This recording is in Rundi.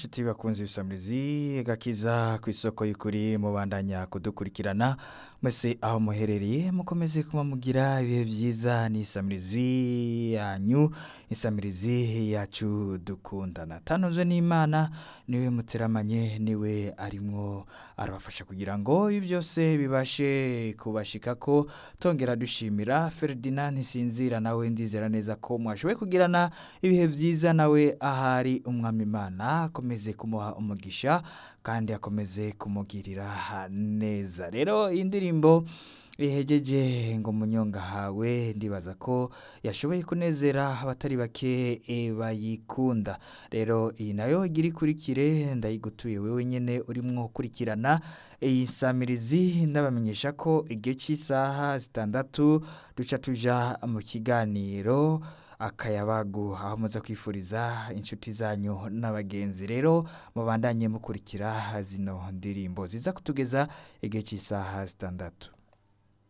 inshuti bakunze ibisamirizi gakiza ku isoko y'ukuri mubandanya kudukurikirana mwese aho muherereye mukomeze kuba mugira ibihe byiza n'isamirizi yanyu isamirizi yacu dukundana tanozwe n'imana niwe muteramanye niwe arimwo arabafasha kugira ngo ibi byose bibashe kubashika ko tongera dushimira Ferdinand Ntisinzira nawe ndizera neza ko mwashoboye kugirana ibihe byiza nawe ahari umwami imana akomeze kumuha umugisha kandi akomeze kumugirira neza rero iyi ndirimbo ihegeje ngo munyonga hawe ndibaza ko yashoboye kunezera abatari bake e, bayikunda rero iyi nayo igira ikurikire ndayigutuye wewe nyene urimwo ukurikirana iyi samirizi ndabamenyesha ko igihe cy'isaha zitandatu duca tuja mu kiganiro akayabagu aho muza kwifuriza inshuti zanyu n'abagenzi rero mubandanye mukurikira zino ndirimbo ziza kutugeza igihe cy'isaha zitandatu